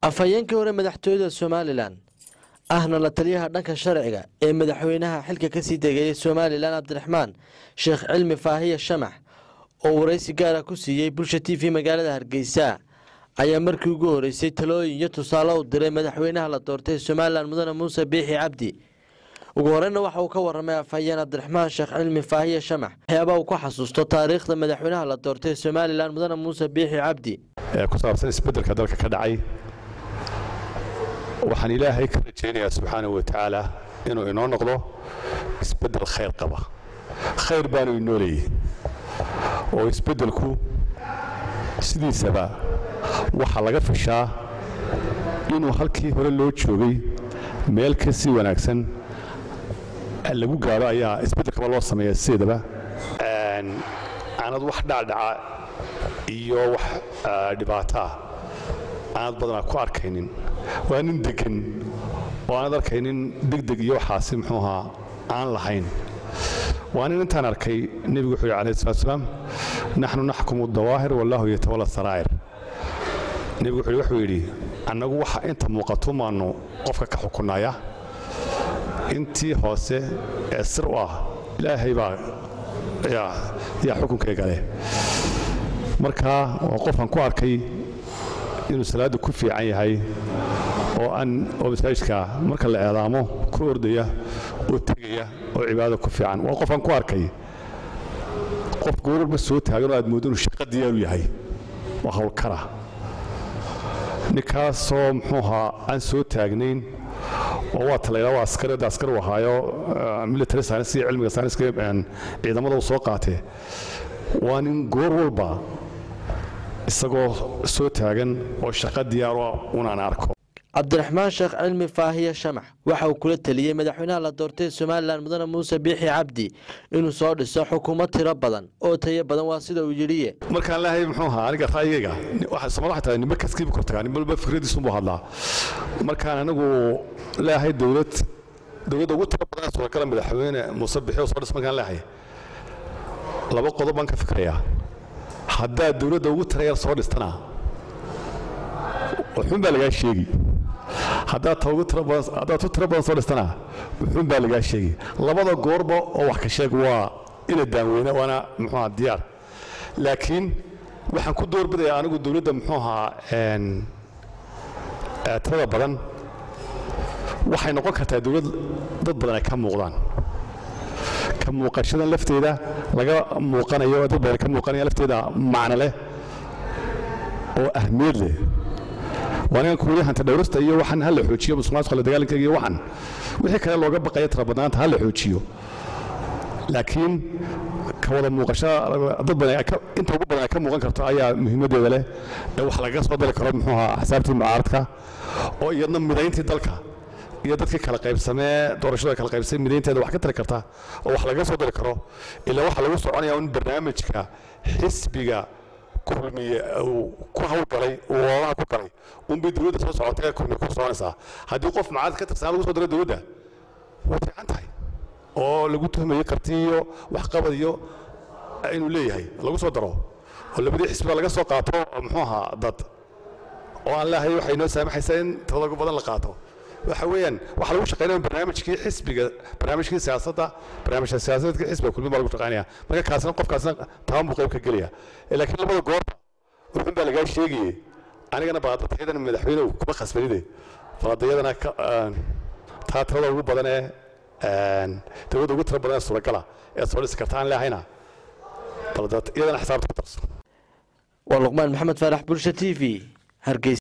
afhayeenkii hore madaxtooyada somalilan ahna la taliyaha dhanka sharciga ee madaxweynaha xilka kasii degeeyay somalilan cabdiraxmaan sheekh cilmi faahiya shamax oo waraysi gaara ku siiyey bulsha t v magaalada hargeysa ayaa markii ugu horeysay talooyin iyo tusaale u diray madaxweynaha la doortay somalilan mudane muuse biixi cabdi ugu horeyna waxa uu ka waramay afhayeen cabdiraxmaan sheekh cilmi faahiya shamax waxyaabaa uu ku xasuusto taariikhda madaxweynaha la doortay somalilan mudane muuse biixi cabdi ee ku saabsan isbeddelka dalka ka dhacay waxaan ilaahay ka rajaynayaa subxaanahu wa tacaala inuu inoo noqdo isbeddel khayr qaba khayr baanu inoo leeyahy oo isbeddelku sidiisaba waxaa laga fishaa inuu halkii hore loo joogay meel ka sii wanaagsan lagu gaadho ayaa isbeddelkaba loo sameeya sideedaba aanad wax dhacdhaca iyo wax dhibaataa aanad badanaa ku arkaynin waa nin degan oo aanad arkaynin degdeg iyo waxaasi muxuu ahaa aan lahayn waa nin intaan arkay nebigu wuxuu yidhi alayhi salatu salaam naxnu naxkumu dawaahir wallahu yatawalla saraa'ir nebigu wuxuu wuxuu yidhi annagu waxa inta muuqato maanu qofka ka xukunaya intii hoose ee sir u ah ilaahay baa yaa xukunkayga leh marka waa qofaan ku arkay inuu salaadda ku fiican yahay oo aan oo masaajidka marka la eedaamo ku ordaya oo tegaya oo cibaadada ku fiican waa qofaan ku arkay qof goorarba soo taagan oo aad mooddo inuu shaqa diyaaru yahay waa howlkara ninkaasoo muxuu ahaa aan soo taagnayn oo waa talayla waa askareedda askar u ahaayo military science iyo cilmiga science ciidamada uu soo qaatee waa nin goor walba isagoo soo taagan oo shaqo diyaaro unaan arko cabdiraxmaan sheekh cilmi faahiya shamax waxa uu kula teliyey madaxweynaha la doortay somalilan mudane muuse biixi cabdi inuu soo dhiso xukuumad tiro badan oo tayo badan waa sida uu yidhiye markaan leehay muxuu ahaa aniga ra'yigayga soomali waxay tahay nimba kaskiibu kor tagaa nimba walba fikradiisunbuu hadlaa markaan anigu leehay dowlad dowladda ugu tiro badan suuragala madaxweyne muuse biixi oo soo dhis markaan leehay laba qodob baan ka fikrayaa haddaad dowladda ugu tirayar soo dhistana wuxuun baa lagaa sheegi haddaad ta ugu tiro badan haddaad tu tiro badan soo dhistana wuxuun baa lagaa sheegi labada goorba oo wax ka sheeg waa ina daanweyne waana muxuu ahaa diyaar laakiin waxaan ku doorbidayaa anigu dowladda muxuu ahaa tirada badan waxay noqon kartaa dowlad dad badan ay ka muuqdaan ka muuqashadan lafteeda laga muuqanayo dad badan ka muuqanaya lafteeda macno leh oo ahmiyad leh waanigan kuuli hanta dhowrasta iyo waxaan ha la xoojiyo musuqmaasuqa la dagaalankeega iyo waxan wixii kale looga baqaya tirabadnaanta ha la xoojiyo laakiin ka wada muuqashada dad badan inta ugu badan ay ka muuqan karto ayaa muhiimaddeeda leh ee wax lagaga soo dari karo muxuu ahaa axsaabtii mucaaradka oo iyadna midayntii dalka iyo dadkii kala qaybsamee doorashada kala qaybsamay midaynteeda wax ka tari karta oo wax laga soo dari karo ilaa waxaa lagu soconaya in barnaamijka xisbiga kulmiye uu ku hawlgalay uu ololaha ku galay unbay dowladda soo socotay kulmiye ku soconaysaa haddii qof mucaarad ka tirsanaa lagu soo daro dowladda way fiican tahay oo lagu tuhmayo karti iyo waxqabad iyo inuu leeyahay lagu soo daro oo labadii xisbiga laga soo qaato muxuu ahaa dad oo aan leehay waxay noo saamaxaysaa in tirada ugu badan la qaato waxa weeyaan waxaa lagu shaqaynaya barnaamijkii xisbiga barnaamijkii siyaasadda barnaamijka siyaasadeedka xisbiga kulmi baa lagu shaqaynaya marka kaasna qofkaasna taban buu qayb ka gelaya laakiin labada goorba wuxuun baa lagaa sheegayey anigana baadatayadan madaxweynehu kuma khasbanide faladayadana taa tirada ugu badan ee dowladda ugu tiro badan ee suuragala ee soo dhisi karta aan leehayna iyadana xisaabta ku darso waa luqmaan maxamed faarax bulsha t v hargeysa